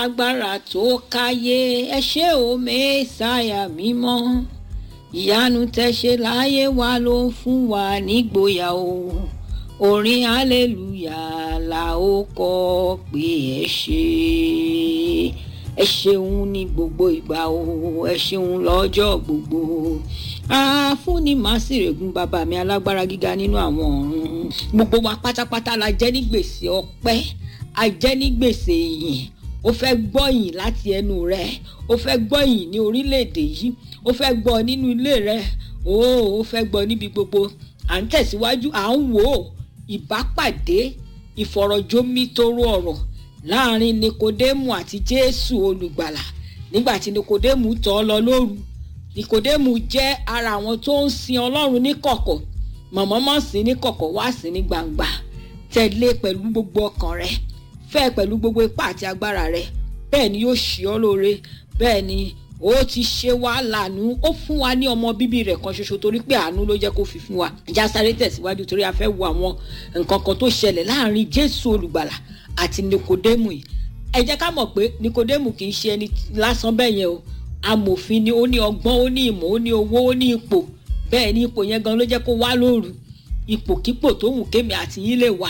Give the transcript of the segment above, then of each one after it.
agbára tó káyé ẹ ṣé o mẹ́sàáyà mímọ́ ìyanu tẹ́ ṣe láyé wa ló ń fún wa nígboyà o orin hallelujah la ó kọ pé ẹ ṣé ẹ ṣeun ní gbogbo ìgbà o ẹ ṣeun lọ́jọ́ gbogbo àfúnni màsírègùn bàbá mi alágbára gíga nínú àwọn ọ̀run gbogbo wa pátápátá la jẹ́ ní gbèsè ọpẹ́ a jẹ́ ní gbèsè ìyìn ó fẹ́ gbọ́ ìyìn láti ẹnu rẹ ó fẹ́ gbọ́ ìyìn ní orílẹ̀-èdè yìí ó fẹ́ gbọ́ nínú ilé rẹ ó ó fẹ́ gbọ́ níbi gbogbo à ń tẹ̀síwájú à ń wò ó ìbápàdé ìfọ̀rọ̀jómítóró ọ̀rọ̀ láàrin nikodemu àti jésù olùgbàlà nígbà tí nikodemu tọ̀ ọ́ lọ lóru nikodemu jẹ́ ara àwọn tó ń sin ọlọ́run ní kọ̀kọ̀ mọ̀mọ́mọ́ sí ní kọ̀kọ̀ wá sí ní gbangba tẹ̀lé pẹ̀lú gbogbo ọkàn rẹ fẹ́ pẹ̀lú gbogbo ipá àti agbára rẹ bẹ́ẹ̀ ni yóò ṣe ọ́ lóore bẹ́ẹ̀ ni ó ti ṣe wá lànà ó fún wa ní ọmọ bíbí rẹ̀ kan ṣoṣo torí pé àánú ló jẹ́ kó fi fún wa ìjà sáré tẹ̀síwájú torí a fẹ́ wo àwọn nǹkan kan tó ṣẹlẹ̀ láàrin jésù olùgbàlà àti nikodemu yìí ẹ jẹ́ ká mọ̀ pé nikodemu kì í ṣe ẹni lásán bẹ́ẹ̀ yẹn o amòfin ni ó ní ọgbọ́n ó ní ìmọ̀ ó ní owó ó ní ipò bẹ́ẹ̀ ni ipò yẹn gan ló jẹ́ kó wá lóru ipòkípò tó wù kémi àti yín lè wà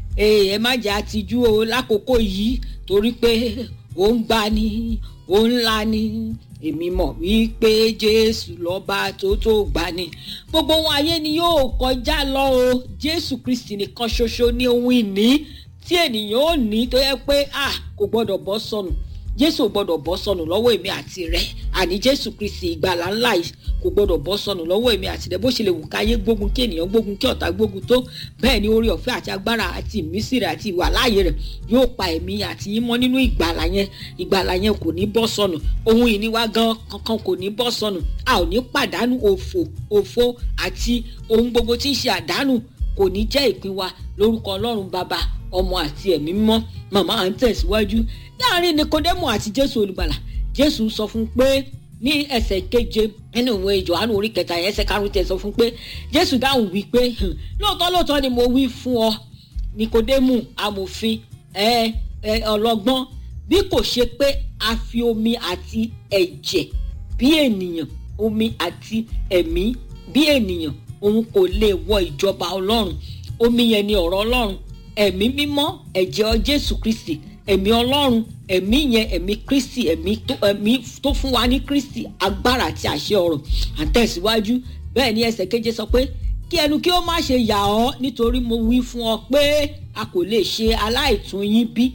ẹ má jẹ́ àtijú o lákòókò yìí torí pé ó ń gbani ó ń lani èmi mọ̀ wípé jésù lọ́ba tó tó gbani gbogbo wọn ayé ni yóò kọjá lọ o jésù kristi nìkan ṣoṣo ní ohun ìní tí ènìyàn ò ní tó yẹ pé ah kò gbọ́dọ̀ bọ́ sọnù jésù ò gbọ́dọ̀ bọ́ sọnù lọ́wọ́ èmi àti rẹ àní jésù kristi ìgbàlà ńlá yìí kò gbọ́dọ̀ bọ́ sọnù lọ́wọ́ èmi àti rẹ bó ṣe lè wù káyé gbógun kí ènìyàn gbógun kí ọ̀tá gbógun tó bẹ́ẹ̀ ni orí ọ̀fẹ́ àti agbára àti ìmísí rẹ̀ àti ìwà láàyè rẹ̀ yóò pa ẹ̀mí àti yín mọ́ nínú ìgbàlà yẹn ìgbàlà yẹn kò ní bọ́ sọnù ohun ìní wa gan kankan kò ní bọ́ sọnù a ò ní pàdánù òfò òfò àti ohun gbogbo tí ń ṣe àdánù kò ní jẹ́ ìpín wa lórúkọ ọlọ́run bàbá ọmọ àti ẹ̀mí mímọ́ màmá à ń tẹ̀síwájú láàrin nikodemu àti jésù olùgbàlà jésù sọ fún pé ní ẹsẹ̀ keje nínú ìwé johannu orí kẹta yẹn ẹsẹ̀ karùn-ún tẹ̀ sọ fún pé jésù dáhùn wí pé lóòótọ́ lóòótọ́ ni mo wí fún ọ nikodemu amòfin ẹ ẹ ọlọ́gbọ́n bí kò ṣe pé a fi omi àti ẹ̀jẹ̀ bí ènìyàn omi àti ẹ̀mí bí ènìyàn òun kò lè wọ ìjọba ọlọ́run omi yẹn ni ọ̀rọ̀ ọlọ́run ẹ̀mí mímọ́ ẹ̀jẹ̀ jésù kristi ẹ̀mí ọlọ́run ẹ̀mí yẹn ẹ̀mí kristi ẹ̀mí tó ẹ̀mí tó fún wa ní kristi agbára àti àṣẹ ọ̀rọ̀ àtẹ̀síwájú bẹ́ẹ̀ ni ẹsẹ̀ keje sọ pé kí ẹnu kí ó má ṣe yà ọ́ nítorí mo wí fún ọ pé a kò lè ṣe aláìtún yín bí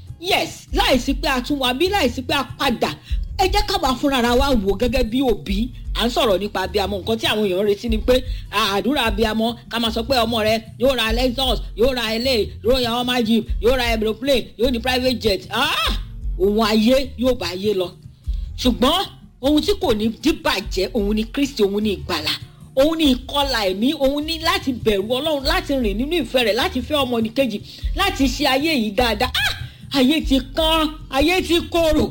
yes láìsí pé a tún wá bí láìsí pé a padà ẹ jẹ́ ká máa fúnra wa wò gẹ́gẹ́ bí òbí à ń sọ̀rọ̀ nípa abiyamọ nǹkan tí àwọn èèyàn retí ni pé àdúrà abiyamọ ká máa sọ pé ọmọ rẹ yóò ra lexus yóò ra ilé yóò ra ọmọ jeep yóò ra aeroplane yóò ní private jet ohun ayé yóò bá ayé lọ ṣùgbọ́n ohun tí kò ní díbàjẹ́ òun ni kristi òun ni ìgbàlà òun ni ìkọlà ẹ̀mí òun ní láti bẹ̀rù ọlọ́run láti rìn nínú ìfẹ́ rẹ̀ láti fẹ́ ọmọnìkejì láti ṣe ayé yìí dáadáa ayé ti kán ayé ti korò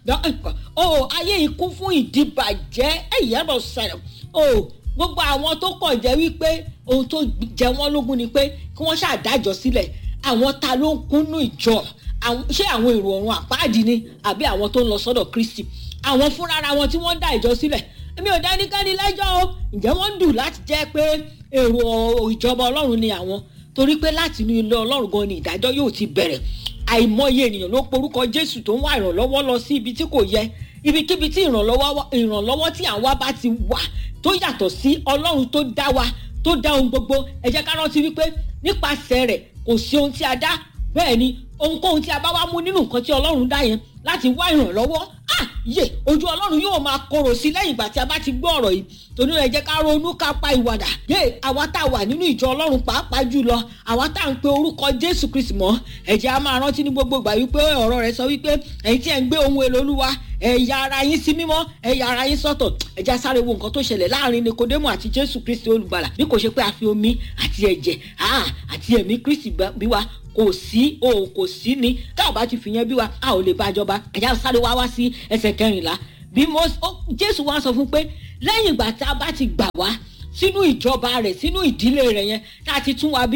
o ayé yìí kún fún ìdìbàjẹ́ ẹ̀yẹ́ lọ sẹ̀rẹ̀ o gbogbo àwọn tó kọ̀ jẹ́ wípé ohun tó jẹ wọ́n lógún ni pé kí wọ́n ṣàdájọ́ sílẹ̀ àwọn ta ló ń kúnnú ìjọ ṣé àwọn èrò ọ̀run àpáàdì ni àbí àwọn tó ń lọ sọ́dọ̀ kristi àwọn fúnra wọn tí wọ́n ń dá ìjọ sílẹ̀ èmi ò dá ẹnikẹ́ni lẹ́jọ́ o ǹjẹ́ wọ́n ń dù láti jẹ́ pé èrò ìjọba ọlọ́run ni àwọn torí pé láti inú ilé ọlọ́run gan ni ìdájọ́ yóò ti bẹ̀rẹ̀ àìmọye ènìyàn ló porúkọ jésù tó ń wá ìrànlọ́wọ́ lọ sí ibi tí kò yẹ ibikíbi tí ìrànlọ́wọ́ tí àwa bá ti wà tó yàtọ̀ sí ọlọ́run tó dá wa tó dá ohun gbogbo ẹ jẹ́ ká rántí wípé nípasẹ̀ rẹ̀ kò sí ohun tí a dá bẹ́ẹ̀ ni ohunkóhun tí a bá wá mú nínú nǹkan tí ọlọ́run dá yẹn láti wá ìrànlọ́wọ́ ah yé ojú ọlọ́run yóò máa korò sí lẹ́yìn ìgbà tí a bá ti gbọ́ ọ̀rọ̀ yìí torí ẹ jẹ́ ká ronú ká pa ìwàdà yé àwa tá a wà nínú ìjọ ọlọ́run pàápàá jùlọ àwa tá à ń pe orúkọ jésù kristi mọ́ ẹ jẹ́ a máa rántí ní gbogbo ìgbà wípé ọ̀rọ̀ rẹ̀ sọ wípé ẹ̀yin tí ẹ̀ ń gbé ohun èlò olúwa ẹ̀yà ara yín sí mímọ́ ẹ̀yà ara yín sọ́tọ̀ ẹ jẹ́ a sáré wo nǹkan tó ṣẹlẹ̀ láàrin nikodemu àti jésù kristi olùgbàlà bí kò ṣe pé a fi omi àti ẹ̀jẹ̀ àti ẹ̀mí kristi bí wa kò sí o kò sí ni tá ò bá ti fìyẹn bí wa a ò lè bá jọba ẹ̀já sáré wá wá sí ẹsẹ̀ kẹrìnlá bí mo jésù wá sọ fún pé lẹ́yìn ìgbà tá a bá ti gbà wá sínú ìjọba rẹ̀ sínú ìdílé rẹ̀ yẹn tá a ti tún wa bí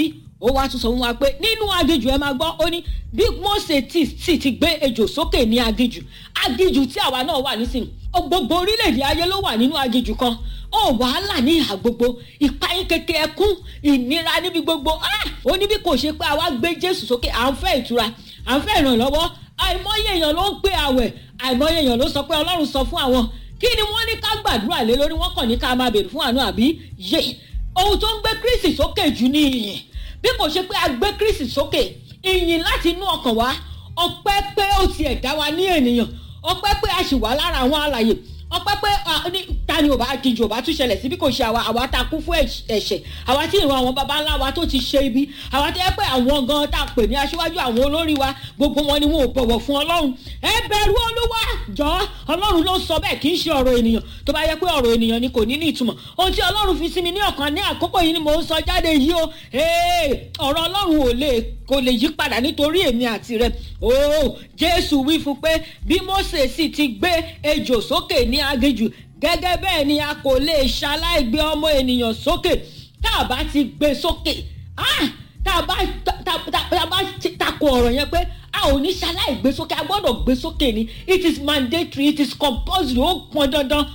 ó wá tún sọ fún wa pé nínú aginjù ẹ máa gbọ́ ó ní bí Mósè tí sì ti gbé ejò sókè ní aginjù aginjù tí àwa náà wà nísìnyí gbogbo orílẹ̀-èdè ayé ló wà nínú aginjù kan ó wàhálà ní ìhà gbogbo ìpayín kékeré ẹkún ìnira níbi gbogbo ó ní bí kò ṣe pé àwa gbé Jésù sókè à ń fẹ́ ìtura à ń fẹ́ ìrànlọ́wọ́ àìmọye èèyàn ló ń gbé àwẹ̀ àìmọye èèyàn ló sọ pé Ọlọ́run sọ fún àwọn kí ni wọ́n ní ká gbàdúrà lé lórí wọ́n kàn ní ká máa béèrè fún àánú àbí yé ohun tó ń gbé Kristi sókè jù ní ìyìn bí kò ṣe pé a gbé Kristi sókè ìyìn láti inú ọkàn wa ọpẹ́ pé ó tiẹ̀ dá wa ní ènìyàn ọpẹ́ pé a sì wà lára àwọn alàyè ọpẹ́ pé ta ni ò bá kejì ò bá tún ṣẹlẹ̀ sí bí kò ṣe àwa àwa ta kú fún ẹ̀ṣẹ̀ àwa tí ìran àwọn baba ńlá wa tó ti ṣe ibi àwa tó yẹ pé àwọn gan tá a pè ní aṣíwájú àwọn olórí wa gbogbo wọn ni wọn ò bọ̀wọ̀ fún ọlọ́run ẹ bẹ̀rù olúwa jọ ọlọ́run ló sọ bẹ́ẹ̀ kì í ṣe ọ̀rọ̀ ènìyàn tó bá yẹ pé ọ̀rọ̀ ènìyàn ni kò ní ní ìtumọ̀ ohun tí ọlọ́run fi sí mi ní ọkàn ní àkókò yìí ni mò ń sọ jáde yìí o ọ̀rọ̀ ọlọ́run ò lè kò lè yí padà nítorí èmi àti rẹ ooo jésù wí fún pé bí mósè sì ti gbé ejò sókè ní aginjù gẹ́gẹ́ bẹ́ẹ̀ ni a kò lè ṣaláì gbé ọmọ ènìyàn sókè tá a bá ti gbé sókè tá a bá takò ọ̀rọ̀ yẹn pé a ò ní ṣaláì gbé sókè a gbọ́dọ̀ gbé sókè ni it is mandatory it is compulsory ó pọn dandan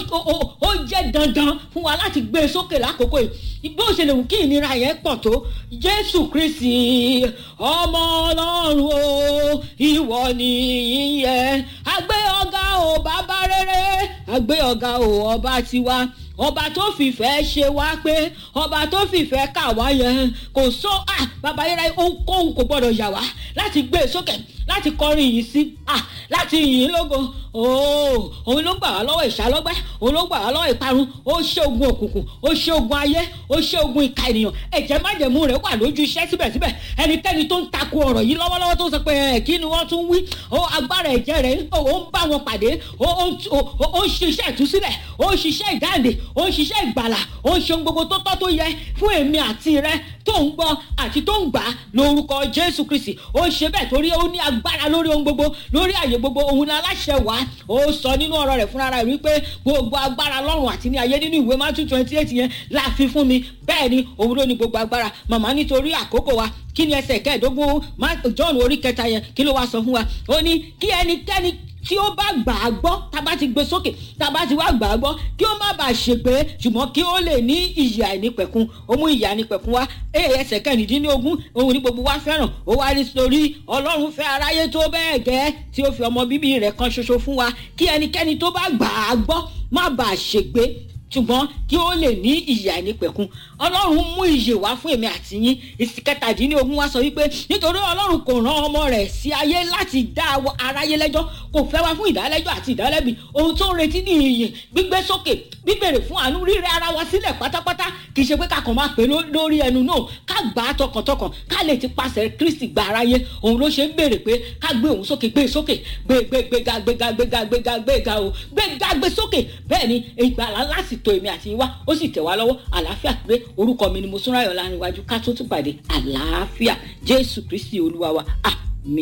ó jẹ́ dandan fún wa láti gbé sókè lákòókò yìí bó ṣe lè wù kí ìnira yẹn pọ̀ tó jésù kristi ọmọ ọlọ́run o ìwọ ni ìyẹn àgbé ọ̀gá o bàbá rere àgbé ọ̀gá o ọba tiwa ọba tó fìfẹ́ ṣe wá pé ọba tó fìfẹ́ kà wá yẹn kò sọ ah bàbá yẹn ohunkóhun kò gbọdọ̀ yà wá láti gbé e sókè láti kọrin yìí sí ah láti yìn lógo ooo òun ló gbà wá lọ́wọ́ ìṣàlọ́gbẹ́ òun ló gbà wá lọ́wọ́ ìparun ó ṣe ogun òkùnkùn ó ṣe ogun ayé ó ṣe ogun ìka ènìyàn ẹ̀jẹ̀ májẹ̀mú rẹ̀ wà lójú iṣẹ́ síbẹ̀síbẹ̀ ẹnikẹ́ni tó ń takò ọ̀rọ̀ yìí lọ́wọ́lọ́wọ́ tó sọ pé ẹ̀ kí ni wọ́n tún wí ó agbára ẹ̀jẹ̀ rẹ̀ ó ń bá wọn pàdé ó ń ṣiṣẹ́ ìtúsílẹ̀ ó ń ṣiṣẹ́ ìdáǹdè ó ń ṣiṣẹ́ ìgbàlà ó ń ṣe ohun gbogbo tó tọ́ tó yẹ fún èmi àti rẹ tó ń gbọ́ àti tó ń gbà lórúkọ Jésù Kristi ó ṣe bẹ́ẹ̀ torí ó ní agbára lórí ohun gbogbo lórí àyè gbogbo òun ni aláṣẹ wá ó sọ nínú ọ̀rọ̀ rẹ̀ fúnra rẹ̀ wípé gbogbo agbára lọ́run àti ní ayé nínú ìwé Matthew twenty eight yẹn la fi fún mi bẹ́ẹ̀ ni òun ló ní gbogbo agbára màmá nítorí àkókò wa kí ni ẹsẹ̀ kẹẹ̀ẹ́dógún John orí kẹta yẹn kí ló wá sọ fún wa ó ní kí ẹnikẹ́ni tí ó bá gbà á gbọ́ tá a bá ti gbé sókè tá a bá ti wá gbà á gbọ́ kí ó má bàa ṣègbé ṣùgbọ́n kí ó lè ní ìyè àìnípẹ̀kun ó mú ìyè àìnípẹ̀kun wá ẹsẹ̀ kẹrìndínlógún òun ní gbogbo wa fẹ́ràn ó wá rí sórí ọlọ́run fẹ́ aráyé tó bẹ́ẹ̀ gẹ́ tí ó fi ọmọ bíbí rẹ̀ kan ṣoṣo fún wa kí ẹnikẹ́ni tó bá gbà á gbọ́ má bàa ṣègbé ṣùgbọ́n kí ó lè ní ìyè àìnípẹ̀kun ọlọ́run mú ìyè wá fún èmi àti yín ìsì kẹtàdínlógún wá sọ wípé nítorí ọlọ́run kò rán ọmọ rẹ̀ sí ayé láti dá aráyé lẹ́jọ́ kò fẹ́ wá fún ìdálẹ́jọ́ àti ìdálẹ́bi ohun tó ń retí ní ìyè gbígbé sókè gbígbèrè fún àánú rírẹ ara wa sílẹ̀ pátápátá kì í ṣe pé ká kàn máa pè lórí ẹnu náà ká gbà á tọkàntọkàn ká lè ti pàṣẹ Kristi gba aráyé òun ló ṣe ń béèrè pé ká gbé òun sókè gbé sókè gbé gbé gbéga gbéga gbéga gbéga gbéga o gbéga gbé sókè bẹ́ẹ̀ ni ìgbàlá lásìtò èmi àti yín wá ó sì tẹ̀ wá lọ́wọ́ àlàáfíà pé orúkọ mi ni mo súnráyọ̀ láàrin iwájú ká tó tún pàdé àlàáfíà Jésù Kristi olúwa wa ah